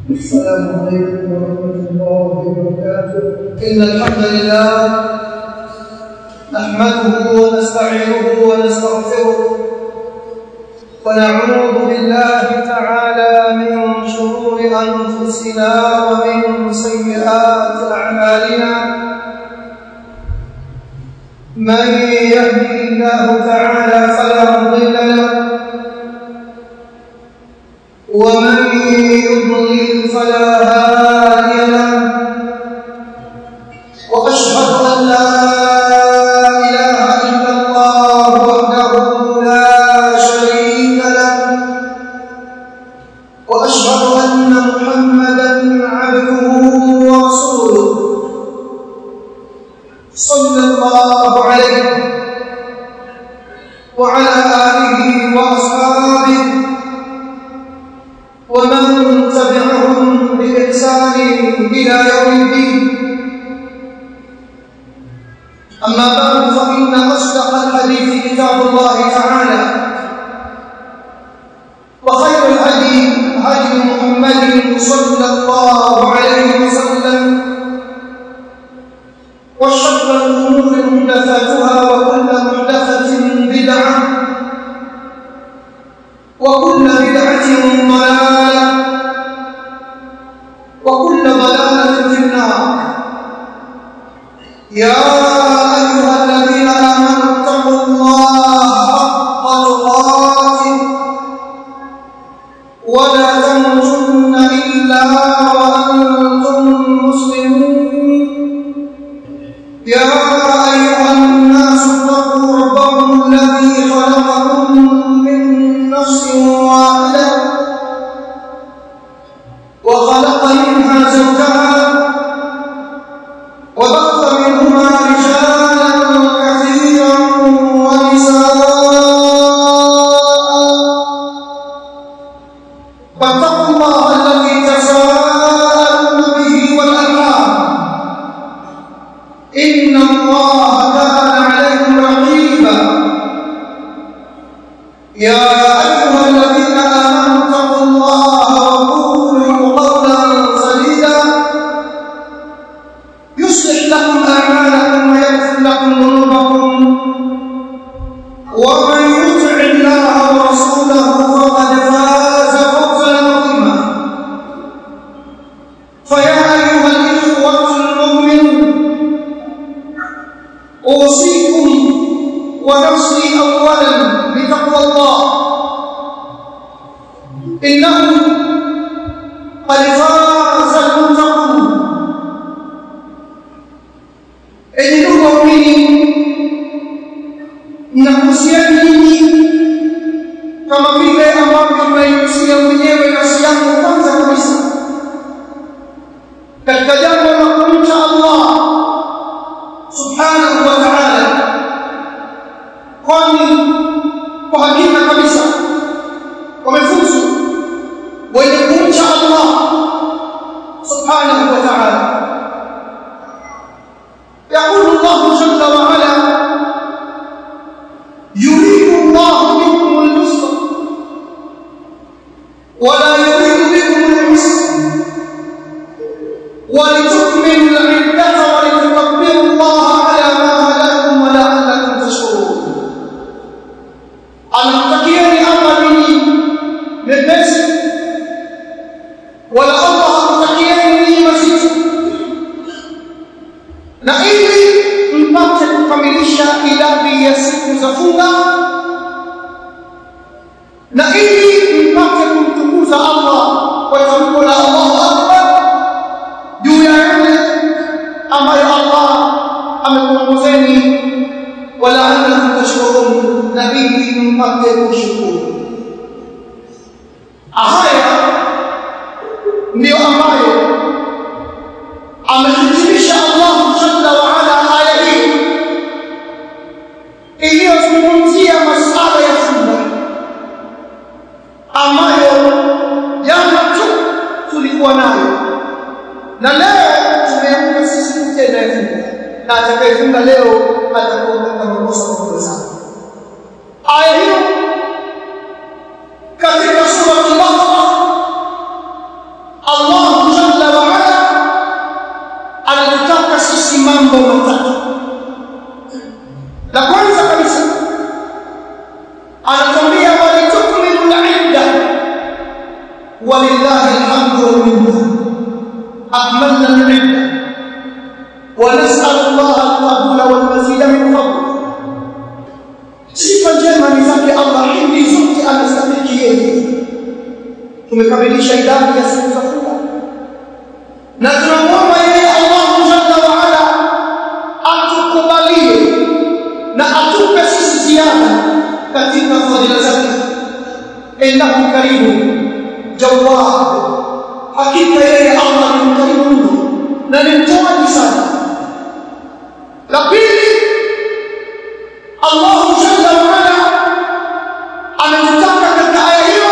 السلام عليكم ورحمة الله وبركاته إن الحمد لله نحمده ونستعينه ونستغفره ونعوذ بالله تعالى من شرور أنفسنا ومن سيئات أعمالنا من يهده الله تعالى فلا مضل له ومن يضلل فلا هادي له واشهد ان لا اله الا الله وحده لا شريك له واشهد ان محمدا عبده ورسوله صلى الله عليه وعلى اله واصحابه ومن تبعهم بإحسان إلى يوم الدين أما بعد فإن أصدق الحديث كتاب الله تعالى وخير الهدي هدي محمد صلى الله عليه وسلم وشر الأمور محدثاتها وكل محدثة بدعة وكل بدعة ضلالة وكل ضلالة في النار يا أيها الذين آمنوا اتقوا الله حق تقاته ولا تموتن إلا وأنتم مسلمون يا أيها الناس اتقوا ربكم الذي خلقكم من نفس واحدة وخلق منها زوجها وبث منهما رجالا كثيرا ونساء فاتقوا الله الذي تساءلون به والأرحام إن الله كان عليكم رقيبا يا أيها الذين آمنوا اتقوا الله وقولوا قولا سديدا يصلح لكم أعمالكم ويغفر لكم ذنوبكم ومن يطع الله ورسوله فقد فاز فوزا عظيما فيا أيها الإخوة المؤمنون أوصيكم ونفسي أولا بتقوى الله إنه قد فاز المتقون enyi ndugu waumini nakuhusia nyinyi kama vile ambavyo tunaihusia mwenyewe nafsi yangu kwanza kabisa katika jambo la kumcha allah subhanahu wa ta'ala kwani kwa hakika kabisa wamefuzu wenye kumcha Allah subhanahu wa ta'ala يقول الله جل وعلا يريد الله بكم اليسر ولا يريد بكم العسر ولتكملوا العدة ولتكبروا الله على ما هداكم ولعلكم تشكرون anamtakieni Allah ninyi mepesi wala Allah hakutakieni ninyi mazito na ili mpate kukamilisha idadi ya siku za funga na ili mpate kumtukuza Allah kwa tamko la Allahu Akbar juu ya yale ambayo Allah amekuongozeni walaalakum tashkurun na ili mpate kushukuru haya ndiyo ambayo amehitimisha Allah jalla wa ala aya hii iliyozungumzia masala ya funga ambayo jana tu tulikuwa nayo na leo tumeamka sisi tena ya funga na atakayefunga leo atakuwa katika makosa makubwa sana aya hiyo katika sura al-Baqara Allah jalla wa ala anatutaka sisi mambo matatu la kwanza kabisa anatuambia walitukmilu al-idda walillahi alhamdu wal minna akmalna al-idda ونسأل الله القبول والمزيد من فضله sifa njema ni zake Allah hindi zote anastahili yeye tumekamilisha idadi ya siku za funga na tunamwomba yeye Allah jalla wa ala atukubalie na atupe sisi ziada katika fadhila zake innahu karimu jawad hakika yeye Allah ni mkarimu mno na ni mtoaji sana la pili Allah jalla wa ala anataka katika aya hiyo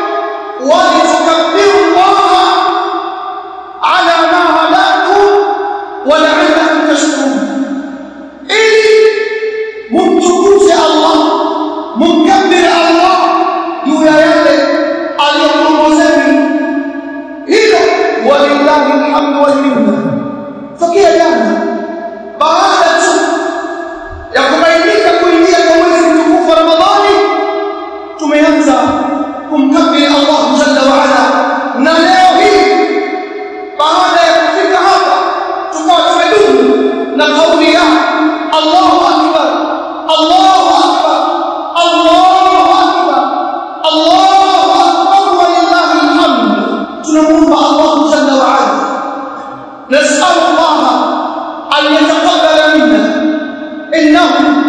walitukabbiru Allah ala ma hadakum wa la'allakum tashkurun ili mumtukuze Allah mumkabbir Allah juu ya yale aliyokuongozeni hilo walillahi alhamdu wal minna tokea jana baada tu ya kubainika kuingia kwa mwezi mtukufu wa Ramadhani tumeanza kumkabili Allah jalla wa ala na leo hii baada ya kufika hapa tukawa tumedumu na kauli ya Allahu akbar Allahu akbar Allahu akbar Allahu akbar wa lillahi alhamd tunamuomba Allah jalla wa ala نسأل الله أن يتقبل منا إنه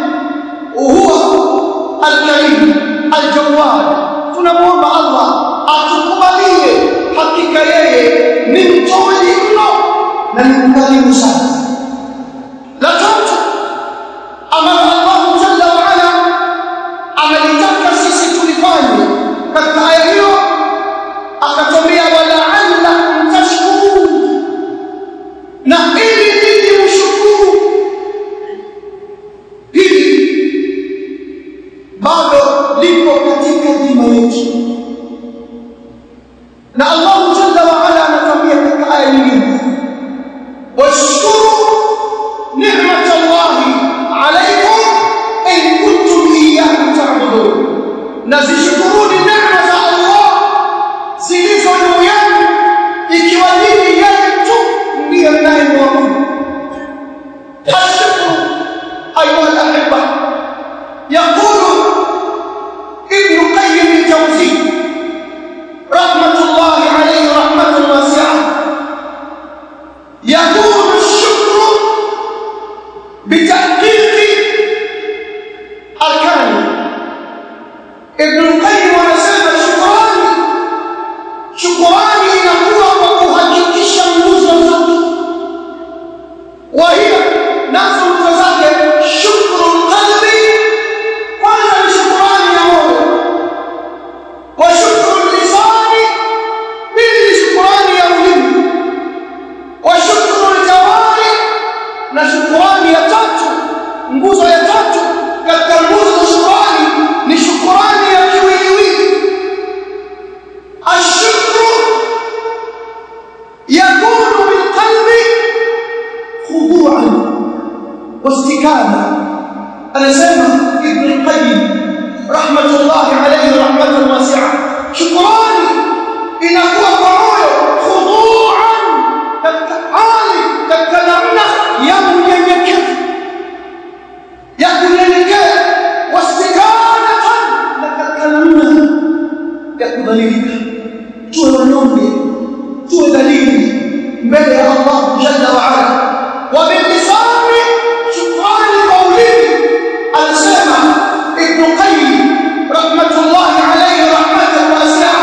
هو الكريم الجواد tunamuomba Allah atukubalie hakika yeye ni mtoaji mno na ni mkarimu sana la tatu ambalo Allah jalla wa ala amelitaka sisi tulifanye katika aya hiyo akatwambia wala'allakum tashkurun na ili ninyi mshukuru hili bado lipo katika dhima yetu na Allah jalla wa ala anatuambia katika aya nyingine washkuru ni'mat Allah alaykum in kuntum iyyahu ta'budun na zishukuruni neema za Allah zilizo juu yenu ikiwa nyinyi yeye tu ndiye mnayemwabudu ashkuru ayuha al-ahibba yaqulu ابن قيم الجوزي رحمة الله عليه رحمة واسعة يكون الشكر بتحقيق أركان ابن القيم anasema shukrani shukrani inakuwa kwa kuhakikisha nguzo zote وهي nazo nguzo zake shukru qalbi kwanza ni shukrani ya moyo wa shukru lisani pili ni shukrani ya ulimi wa shukru jawari na shukrani ya tatu nguzo ya tatu katika nguzo za shukrani ni shukrani ya kiwiliwili ashukru yakunu bilqalbi khudu'an wastikana anasema ibn al-qayyim rahmatullah alayhi rahmatan wasi'a shukrani inakuwa kwa moyo khudu'an katika hali katika namna ya unyenyekevu ya kunyenyekea wastikanatan na katika namna ya kudhalilika tuwe wanyonge tuwe dhalili mbele ya Allah jalla wa ala wa bilisani shukrani kwa ulimi anasema ibn qayyim rahmatullahi alayhi rahmatan wasi'a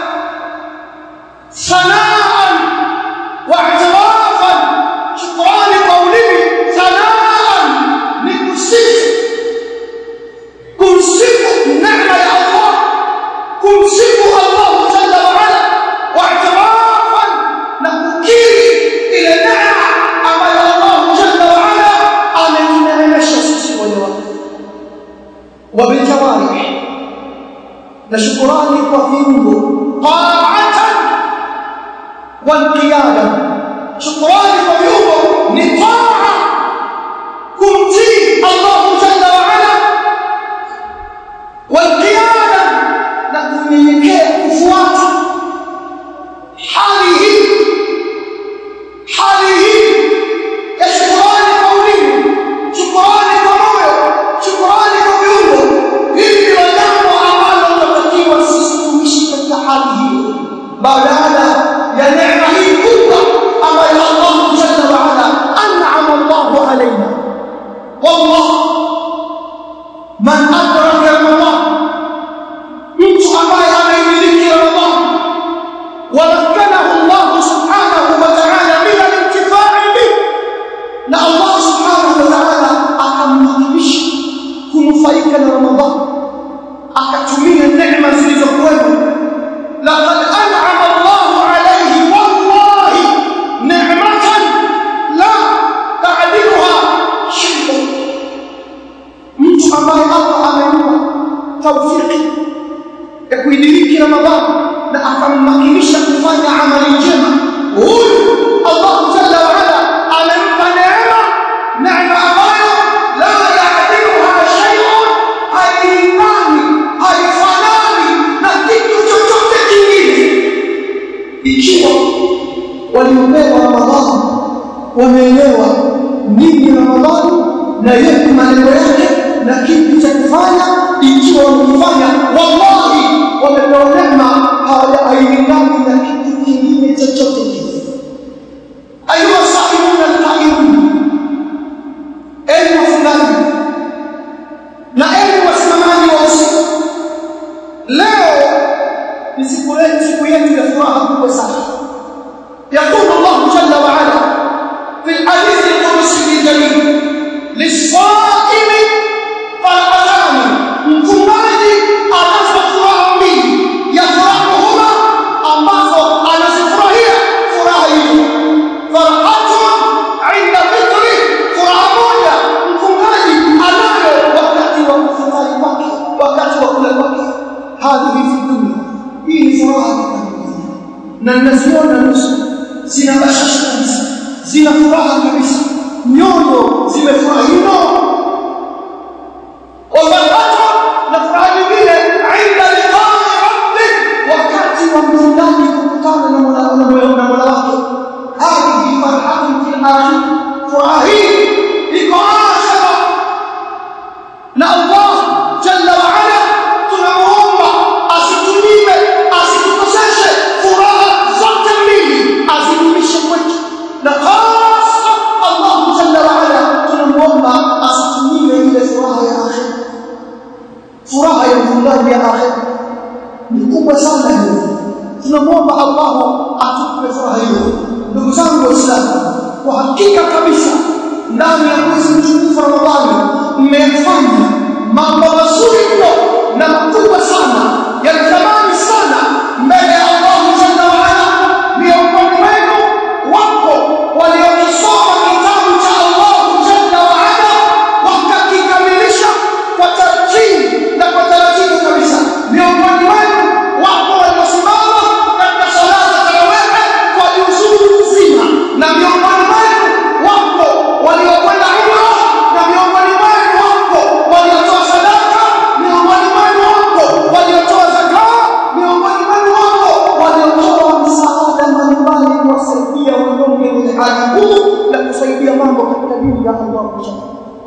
sanaan wa i'tirafan shukrani kwa ulimi sanaan ni kusifu kumsifu neema ya Allah kumsifu Allah jalla wa ala wa i'tirafan na kukiri ile neema ambayo Allah jalla wa ala ametuneemesha sisi waja wake wa biljawarih na shukurani kwa viungo ta'atan walqiyada shukrani kwa viungo ni taa kumtii Allah jalla wa ala walqiyada na kunyenyekea kufuata hali hii hali hii ya shukrani kwa ulimi shukrani kwa moyo shukrani kwa viungo hili ndilo jambo ambalo tunatakiwa sisi tuishi katika hali hiyo baada ya neema hii kubwa ambayo Allah jalla wa ala an'ama Allahu alaina wallah man adraka Ramadan mtu ambaye ameimiliki Ramadan ومكنه الله سبحانه وتعالى من الانتفاع به na Allah subhanahu wa ta'ala akammakinisha kunufaika na Ramadhan akatumia neema zilizokuwepo laqad an'ama Allahu alayhi wallahi ni'matan la ta'diluha shay'un mtu ambaye Allah amempa tawfiki ya kuidiriki Ramadhan na akammakinisha kufanya amali njema huyu Allah jalla wa ala amempa neema neema ambayo la yaadiluha shay'un hailingani haifanani na kitu chochote kingine ikiwa waliopewa Ramadhani wameelewa nini Ramadhani na yepi malengo yake na kipi cha kufanya ikiwa wamefanya wallahi wamepewa neema hawajailingani na kitu kingine chochote kile ayuha saimuna alqaimun enyi wafungaji na enyi wasimamaji wa usiku leo ni siku yetu siku yetu ya furaha kubwa sana يقول الله جل وعلا في الحديث القدسي الجليل للصائم فرحتان mfungaji anazo furaha mbili yafurahuhuma ambazo anazifurahia furaha hizo farahatun inda fitri furaha moja mfungaji anayo wakati wa kufutari kwake wakati wa kula kwake hadhihi fi dunia hii ni furaha na ninaziona nusu zina bashasha kabisa zina furaha kabisa nyoyo zimefurahi mno wafaraha na furaha nyingine inda liqai rabbik wakati wa mfungaji kukutana na mola na mola wake hadhihi farhatun fil akhir furaha hii iko akhira na Allah jalla wa ala tunamuomba asitunyime asitukoseshe furaha zote mbili azidumishe kwetu na hasa Allah jalla wa ala tunamuomba asitunyime ile furaha ya akhira furaha ya mfungaji ya akhira ni kubwa sana hiyo tunamwomba Allah atupe furaha hiyo ndugu zangu waislamu kwa hakika kabisa ndani ya mwezi mtukufu Ramadhani mmefanya mambo mazuri mno na makubwa sana yanatamani sana mbele ya Allah jalla wa ala miongoni mwenu wapo waliokisoma kitabu cha Allah jalla wa ala wakakikamilisha kwa taratibu na kwa taratibu kabisa miongoni mwenu wapo waliosimama katika sala za tarawih kwa juzuu nzima na miongoni mwenu wapo waliokwenda umra na miongoni mwenu wapo waliotoa sadaka miongoni mwenu wapo waliotoa zaka miongoni mwenu wapo waliotoa msaada mbalimbali kuwasaidia wanyonge wenye hali ngumu na kusaidia mambo katika dini ya Allah jalla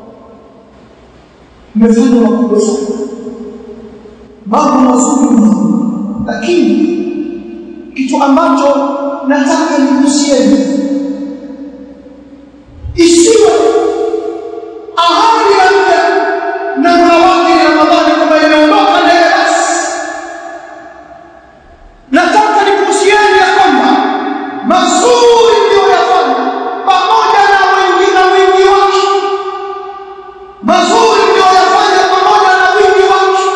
mmefanya makubwa sana mambo mazuri mno lakini kitu ambacho nataka nikusieni isiwe ahadi ya mja na mola wake ni ramadhani kwamba imeondoka na ile basi nataka nikuhusieni ya kwamba mazuri mliyoyafanya pamoja na wingi na wingi wake mazuri mliyoyafanya pamoja na wingi wake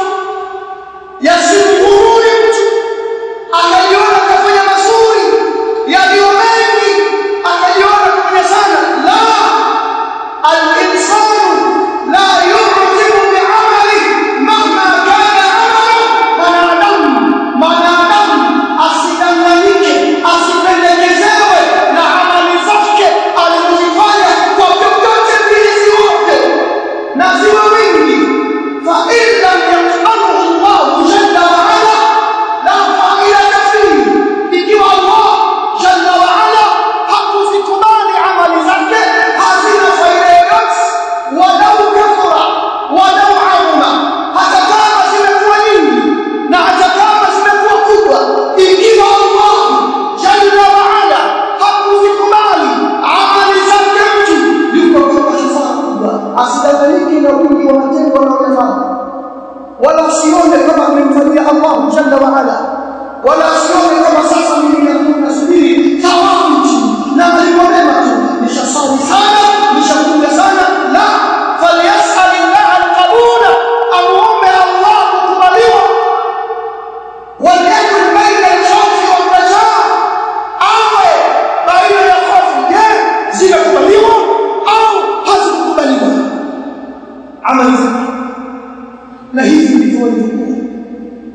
yasimghururi mtu akajiona kafanya mazuri yaliyo mengi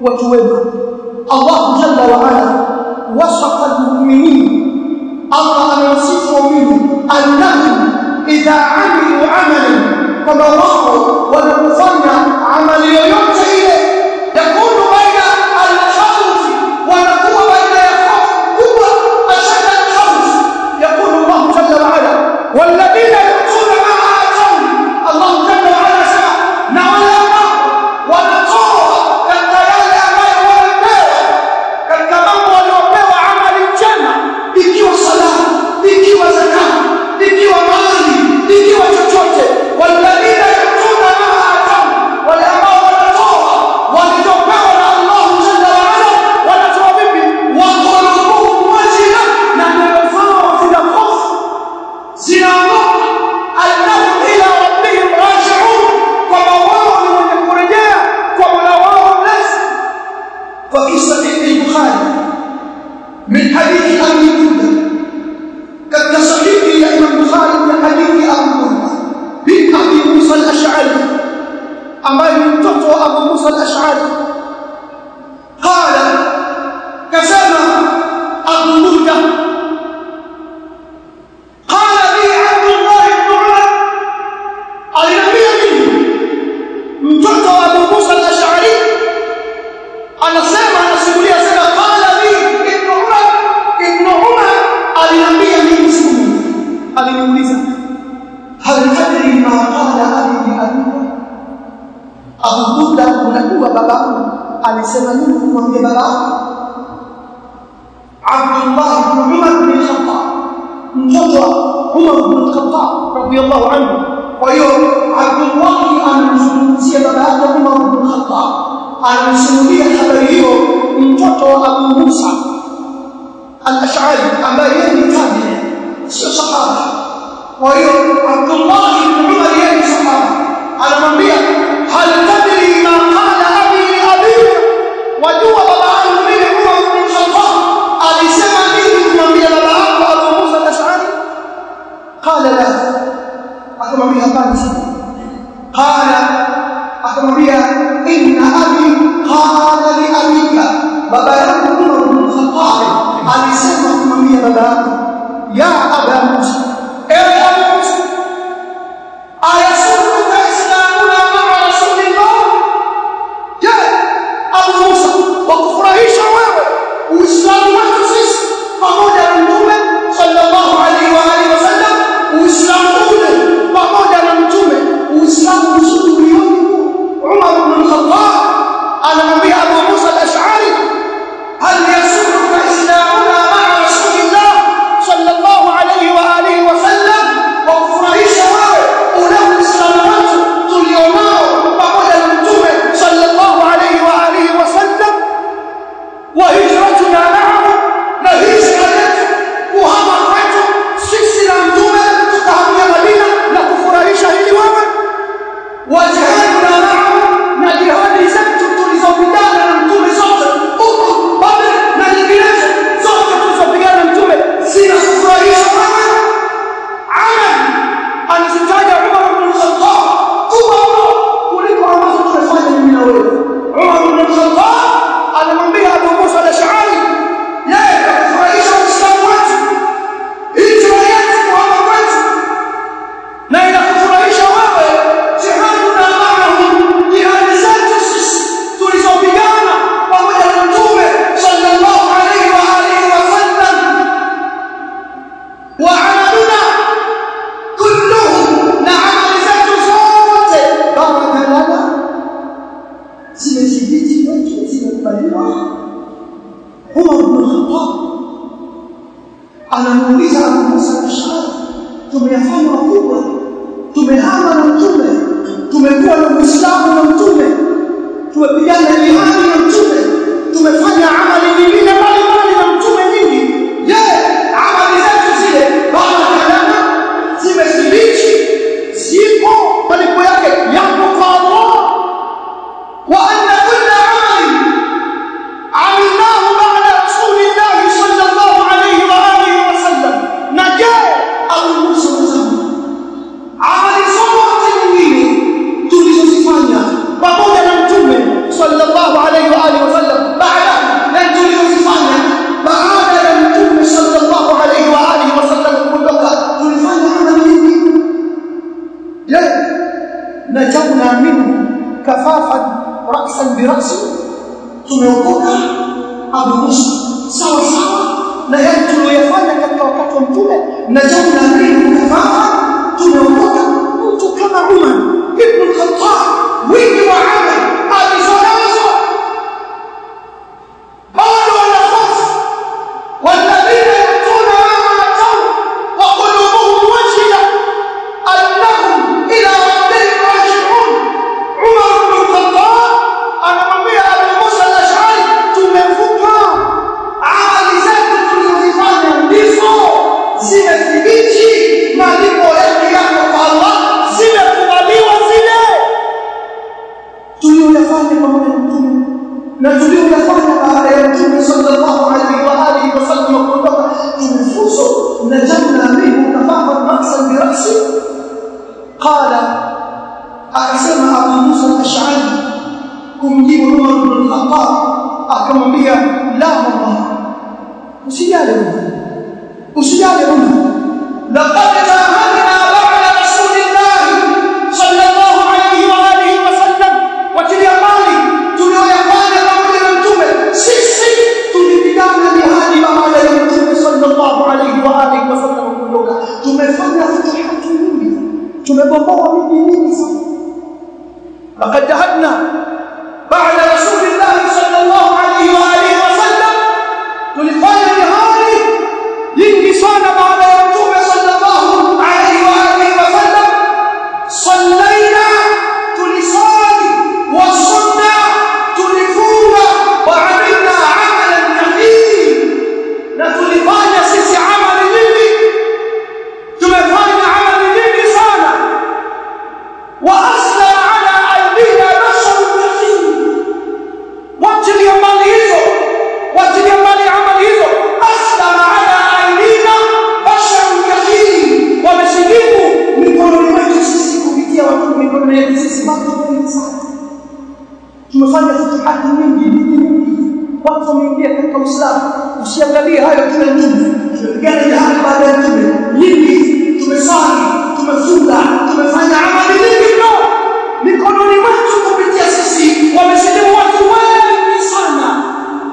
watu wema Allah jalla wa ala wasafa almu'minin Allah anawasifu waumini annahum idha amilu amalan kwamba wao wanapofanya amali yoyote ile yakunu baina alkhawf wanakuwa baina ya hofu kubwa ashada alkhawf yakunu Allah jalla wa ala walladhina yu'tuna ma atau Allah jalla wa ala sema na wale ambao wanatoa katika yale ambayo wamepewa katika mambo waliopewa amali njema ikiwa sala ikiwa zaka ikiwa mali ikiwa chochote walladhina yutuna ma atau wale ambao wanatoa walichopewa na Allah jalla wa ala wanatoa vipi wa qulubuhum wajila na nyoyo zao zina hofu zinaogopa annahum ila rabbihim raji'un kwamba wao ni wenye kurejea kwa Mola wao mlezi ففي صحيح البخاري من حديث ابي بكر كان صحيح الامام البخاري من حديث ابي بكر بن ابي موسى الاشعري ambaye ni mtoto wa Abu Musa al-Ash'ari qala kasema Abu Burda qala li Abdullah ibn Umar aliniambia mimi mtoto wa Abu Musa al-Ash'ari anasema anasimulia sema qala li ibn Umar ibn Umar aliniambia mimi siku aliniuliza hal tadri ma qala abi li abika Abu Burda unajua babangu alisema nini kumwambia babangu Abdullah ibn Umar bin Khattab mtoto wa Umar bin Khattab radiyallahu anhu kwa hiyo Abdullah anamzungumzia baba yake Umar bin Khattab anamsimulia habari hiyo mtoto wa Abu Musa al-Ash'ari ambaye yeye ni tabi'i sio sahaba kwa hiyo Abdullah ibn Umar yeye ni sahaba anamwambia hal tadri ma qala abi li abi wajua baba yangu mimi Umar bin Khattab alisema nini kumwambia baba yangu Abu Musa al-Ash'ari qala la akamwambia hapana qala akamwambia inna abi qala li abika baba yangu Umar bin Khattab alisema kumwambia baba yangu ya aba Musa ewe Abu Musa ayasuruka islamuna maa rasulillah je Abu Musa wakufurahisha wewe uislamu wetu sisi pamoja na mtume sallallahu alaihi wa alihi wasallam uislamu ule pamoja na mtume uislamu mzuri ulioje Umar bin Khattab anamwambia Abu Musa al-Ash'ari hal yasuruka islamuna maa rasulillah sallallahu alaihi wa alihi wasallam wakufurahisha wewe ule uislamu wetu tulionao pamoja na mtume sallallahu alaihi wa alihi wasallam wa hijratuna ma'ahu na hijra yetu kuhama kwetu sisi na mtume tukahamia Madina na kufurahisha hili wewe wajihaduna ma'ahu na jihadi zetu tulizopigana na mtume zote Uhud Badr na nyinginezo zote tulizopigana na mtume zinakufurahisha wewe amal alizitaja Umar bin Khattab kubwa mno kuliko ambazo tumefanya mimi na wewe Umar bin Khattab anamwambia Abu Musa al-Ash'ari yeye kakufurahisha Uislamu wetu hijra yetu kuhama kwetu na inakufurahisha wewe jihaduna ma'ahum jihadi zetu sisi tulizopigana pamoja na mtume sallallahu alaihi wa alihi wasallam wa amaluna kulluhu na amali zetu zote baraka lana zimethibiti kwetu zimekubaliwa Umar bin Khattab anamuuliza Abu Musa al-Ash'ari tumeyafanya makubwa tumehama na mtume tumekuwa na Uislamu na mtume tumepigana jihadi na mtume tumefanya amali nyingine mbalimbali na mtume nyingi je amali zetu zile baraka lana zimethibiti zipo malipo yake yapo kwa Allah wa anna kulla amali عملناه بعد رسول الله صلى الله عليه وآله وسلم نجاة أو موسى وزمه amali zote nyingine tulizozifanya pamoja na mtume sallallahu alaihi wa alihi wasallam wakati wa mtume na jambo la pili ukafahamu tumeondoka mtu kama Umar ibn al-Khattab wingi wa amal alizonazo bado wanahofu والذين يأتون ما أتوا وقلوبهم وجلة أنهم إلى ربهم راجعون عمر بن الخطاب anamwambia Abu Musa al-Ash'ari tumevuka amali zetu tulizofanya ndizo zimethibiti malipo yake yako kwa Allah zimekubaliwa zile tuliyoyafanya pamoja na mtume na tuliyoyafanya baada ya mtume sallallahu alaihi wa alihi wasallam kuondoka tumefuzu na jambo la mbingu kafafa maksan birasi qala akasema Abu Musa al-Ash'ari kumjibu Umar bin al-Khattab akamwambia la wallah usijali usijali laqad jahadna ba'da rasulillah sallallahu alayhi wa alihi wa sallam watilia mali tulioyafanya pamoja na mtume sisi tulipigana jihadi baada ya mtume sallallahu alayhi wa alihi wa sallam kuondoka tumefanya futuhati nyingi tumegomboa miji mingi sana laqad jahadna بعد رسول الله صلى الله عليه وآله وسلم tulifanya jihadi nyingi sana baada ya mtume sallallahu alaihi wa alihi wasallam sallaina tulisali wa sunna tulifunga wa amilna amalan kathir na tulifanya sisi amali nyingi tumefanya amali nyingi sana wa asla ala aidina nasrun kathir watilia mbali hizo watilia mbali amali hizo aslama ala aidina basharun kathiri wamesilimu mikononi mwetu sisi kupitia watu mikono yetu sisi watu wengi sana tumefanya futuhati nyingi nyingi nyingi watu wameingia katika uislamu usiangalie hayo kila mtume tumepigana jihadi baada ya mtume nyingi tumesali tumefunga tumefanya amali nyingi mno mikononi mwetu kupitia sisi wamesilimu watu wengi sana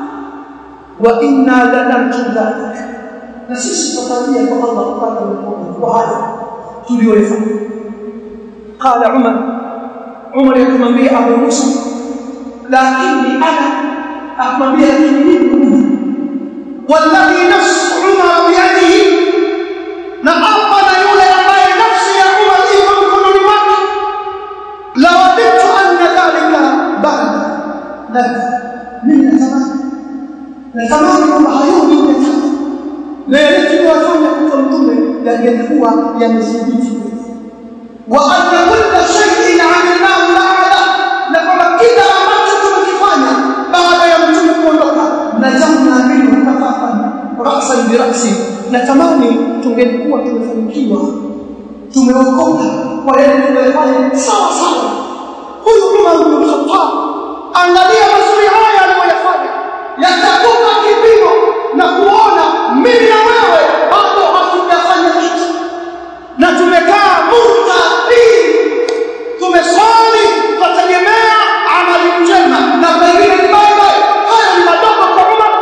wa inna lanarju dhalik na sisi tutatarajia kwa Allah kupata mkono kwa haya tuliyoyafanya qala umar umar yakamwambia abu musa lakini ana akamwambia lakini mimi والذي نفس عمر بيده na apa na yule ambaye nafsi ya Umar iko mikononi mwake la waditu anna dhalika ba'da dhalika mimi natamani natamani kwamba hayo nimefanya na yale tuliyofanya kwa mtume yangekuwa yamethibiti wa anna kulla shay'in 'amilnahu la'ala na kwamba kila ambacho tumekifanya baada ya mtume kuondoka na jambo la mbili tukafanya rasan bi rasi natamani tungelikuwa tumefanikiwa tumeokoka kwa yale tuliyofanya sawa sawa huyu Umar bin Khattab angalia mazuri haya aliyoyafanya yatakupa kipimo na kuona mimi na wewe bado hatujafanya kitu na tumekaa murtadin tumeswali tutategemea amali njema na pengine ni baba haya ni madogo kwa Umar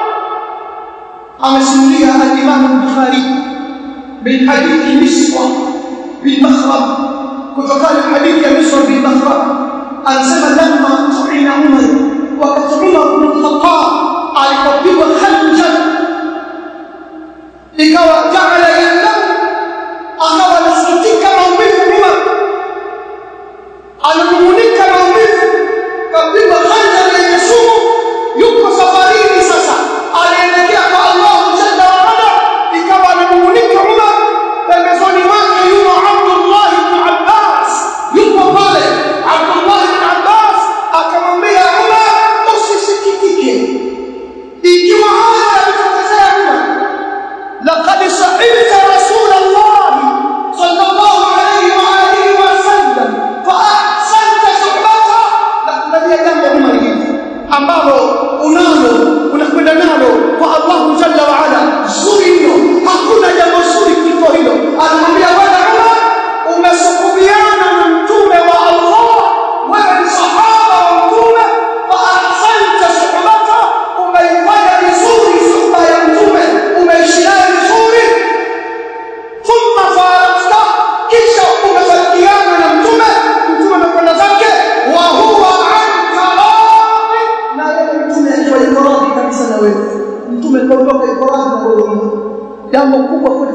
amesimulia al-Imam al-Bukhari min hadithi Miswa bin Makhrab kutokana na hadithi ya Miswa bin Makhrab anasema lamma tu'ina Umar wakati Umar bin Khattab alipopigwa Khanjar ikawa jaala yandam akawa anasikitika maumivu Umar ananung'unika maumivu kapigwa Khanjar yenye sumu yuko safarini sasa alielekea kwa Allah jalla wa ala ikawa ananung'unika Umar pembezoni mwake yuko Abdullah ibn Abbas yuko pale Abdullah ibn Abbas akamwambia Umar usisikitike ikiwa haya yalitokezea Umar laqad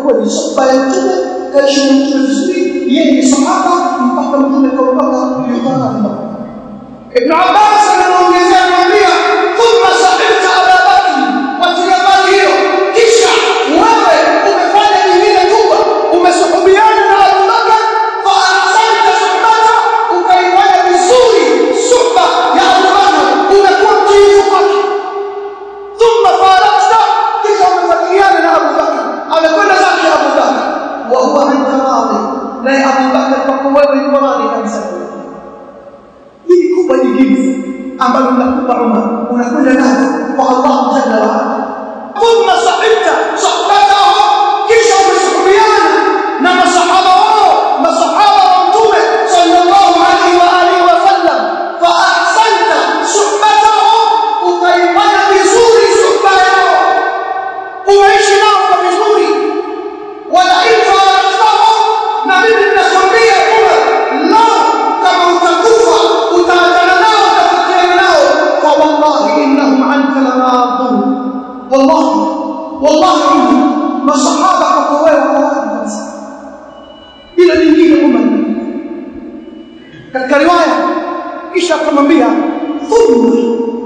kweli sohba ya mtume kaishi na mtume vizuri yeye ni sahaba mpaka mtume kaondoka ilikuwa Ibn Abbas anaongezea anamwambia thumma sahibta Abu Bakr watia mali hiyo kisha wewe umefanya nyingine kubwa umesuhubiana na Abu Bakr fa ahsanta suhbata ukaifanya vizuri suhba ya Abu Bakr umekuwa mtiifu kwake thumma farakta kisha umefuatiliana na Abu Bakr amekwenda zake Abu Bakr wa huwa anta radhi naye Abu Bakr kwako wewe yuko radhi kabisa hili kubwa jingine ambalo linakupa Umar unakwenda nalo kwa Allah jalla wa ala thumma sahibta sahbatahu kisha umesuhubiana na masahaba wao masahaba wa mtume sallallahu alaihi wa alihi wa sallam fa ahsanta suhbatahu ukaifanya vizuri suhba yao umeishi nao kwa vizuri wala ifaraktahu na mimi ninakwambia Umar lao kama utakufa utaachana nao utakutana nao fa wallahi innahum anka laradun wallahi wallahi Umar masahaba kwa wewe kabisa bila lingine Umar katika riwaya kisha akamwambia thumma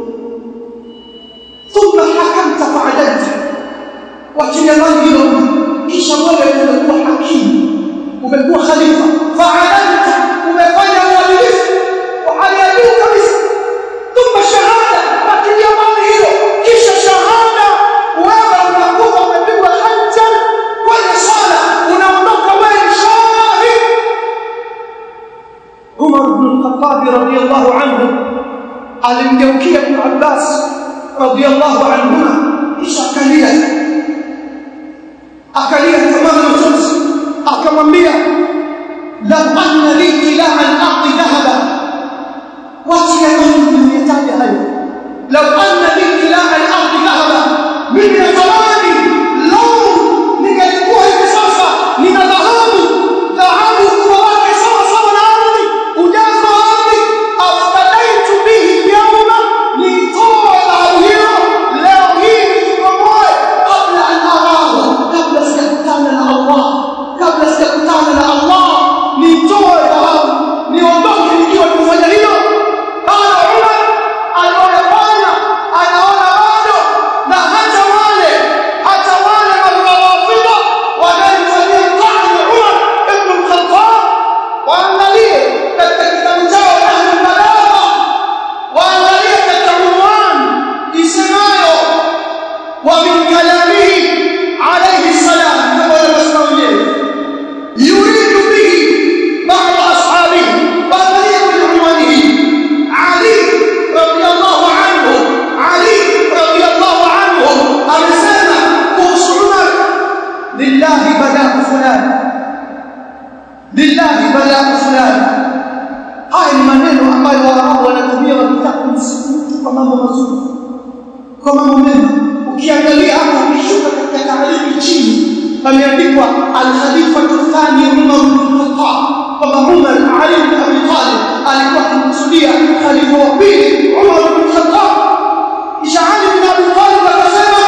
thumma hakamta fa'adalta wachilia mbali hilo kisha wewe umekuwa hakimu umekuwa khalifa fa'adalta umefanya uadilifu wa hali ya juu kabisa thumma shahada wachilia mbali hilo kisha shahada wewe unakuwa umepigwa hajjan kwenye sala unaondoka wewe shahid Umar ibn al-Khattab radiyallahu anhu alimgeukia Ibn Abbas radiyallahu anhuma kisha akalia akalia kama machozi akamwambia law anna li ilaha al-ardi dhahaba wati ya Mungu niyataja hayo law anna li ilaha al-ardi dhahaba mimi natamani law ningelikuwa hivi sasa nina dhahabu dhahabu kwa wake sawa sawa na ardhi ujazo wa ardhi aftadaitu bihi yawma nitoe dhahabu hiyo leo hii nikomboe kabla an arahu kabla sijakutana na Allah kabla sijakutana na Allah nitoe dhahabu niondoke nikiwa kufanya hilo bado Umar aliyofanya anaona bado na hata wale hata wale waliowafiwa wanayemfanyia mtani Umar ibn al-Khattab waangalie katika kitabu chao Ahlul Balagha waangalie katika unwani isemayo wa min kalamihi alayhi salam kama wanavyosema wenyewe yuridu bihi ba'd ashabihi waangalie kwenye unwani hii Ali radiyallahu anhu Ali radiyallahu anhu amesema kuhusu Umar lillahi balaa fulani lillahi balaa fulani haya ni maneno ambayo waarabu wanatumia wakitaka kumsifu mtu kwa mambo mazuri kwa mambo mema ukiangalia hapo ukishuka katika taarifu chini pameandikwa al-khalifatu thani Umar bin Khattab kwamba Umar Ali bin Abi Talib alikuwa akimkusudia khalifa wa pili Umar bin Khattab kisha Ali bin Abi Talib akasema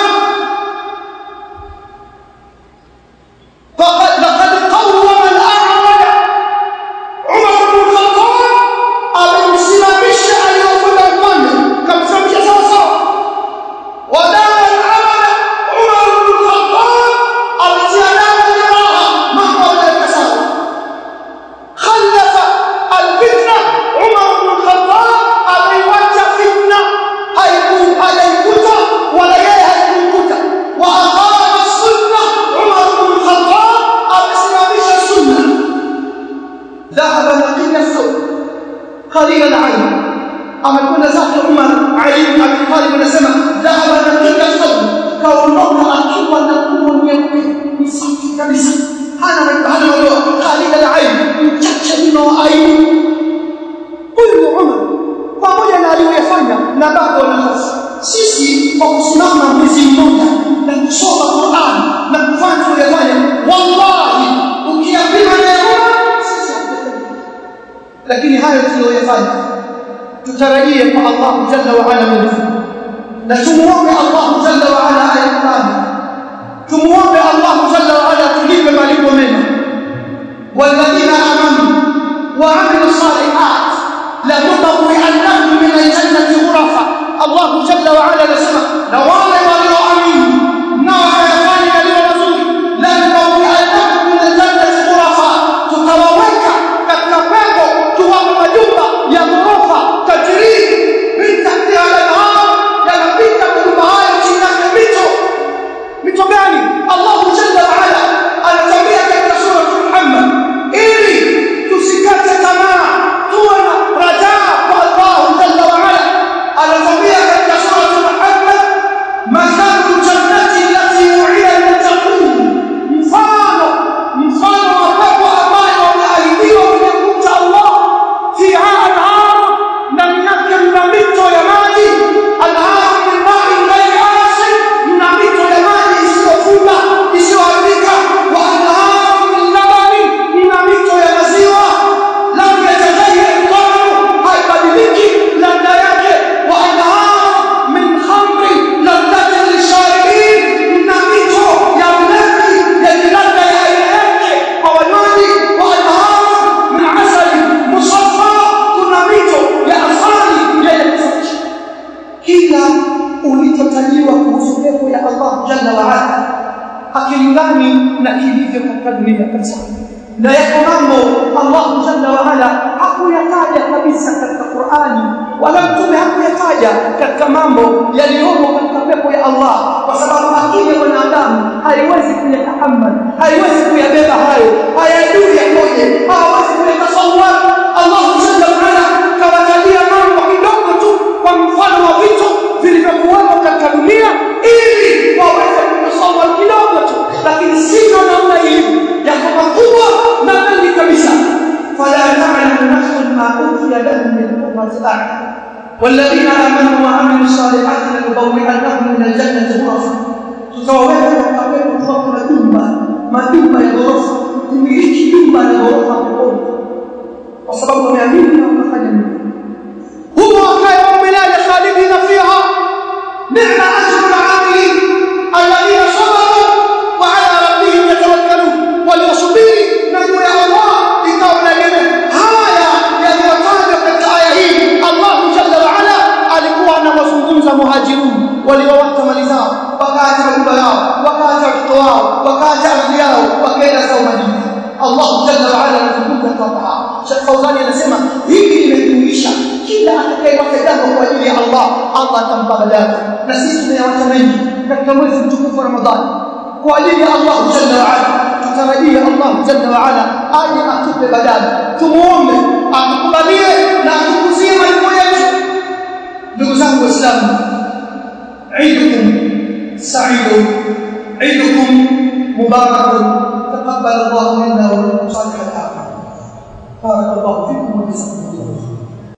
فقد لقد قوم الأعرج عمر بن الخطاب amemsimamisha aliyokwenda upande kamsimamisha sawa sawa wadama al-amala Umar bin Khattab alitia damu jeraha mambo yalikuwa sawa khalafa al-fitna Umar bin Khattab ameiwacha fitna haiku haikuta wala yeye haikukuta wa aqama sunna Umar bin Khattab amesimamisha sunna ذهب نقي الثوب قليل العين amekwenda zake Umar Ali bin Abi Talib anasema dhahaba naqiya thawb kaondoka akiwa na nguo nyeupe ni safi kabisa hana hana madoa khalid al-ain mchache mno wa aibu huyu Umar pamoja na aliyoyafanya na bado ana hofu sisi kwa kusimama mwezi mmoja na kusoma Qur'an na kufanya tuliyofanya wallahi ukiapima na Umar sisi lakini hayo tuliyoyafanya tutarajie kwa Allah jalla wa ala minhu na tumuombe Allah jalla wa ala ayatani tumuombe Allah jalla wa ala Qur'ani na kilivyo katika dunia kabisa na yako mambo Allah jalla wa ala hakuyataja kabisa katika Qur'ani wala mtume hakuyataja katika mambo yaliyomo katika pepo ya Allah kwa sababu akili ya wanadamu haiwezi kuyatahammal haiwezi kuyabeba hayo hayajui yakoje hawezi kuyatasawwar Allah jalla wa ala kawatajia mambo kidogo tu kwa mfano wa vitu vilivyokuwepo katika dunia ili waweze kutasawwar kidogo tu lakini sivyo namna ilivyo yako makubwa na mengi kabisa fala ta'lamu nafsun ma ukhfiya lahum min qurrati a'yun والذين امنوا وعملوا الصالحات لنبوئنهم من الجنه غرفا tutawaweka katika pepo tuwapo na jumba majumba ya ghorofa kumiliki jumba la ghorofa peponi kwa sababu wameamini na wakafanya nini humo wakae milele khalidina fiha ni'ma ajru al-amilin alladhina sabaru wa ala rabbihim yatawakkalun waliosubiri na juu ya Allah ikawa na neno haya yaliyotajwa katika aya hii Allah jalla wa ala alikuwa anawazungumza muhajirun waliowacha mali zao wakaacha majumba yao wakaacha watoto wao wakaacha ardhi yao wakaenda zao Madina Allah jalla wa ala anazungumza kwa hapa Sheikh Fauzani anasema hili limejumuisha kila atakayeweka jambo kwa ajili ya Allah Allah atampa badala na sisi tunayawacha mengi katika mwezi mtukufu wa Ramadhani kwa ajili ya Allah jalla wa ala tutarajia Allah jalla wa ala aje atupe badala tumuombe atukubalie na atukuzie malipo yetu ndugu zangu waislamu عيدكم سعيد عيدكم مبارك تقبل الله منا ومنكم صالح الاعمال بارك الله فيكم وجزاكم الله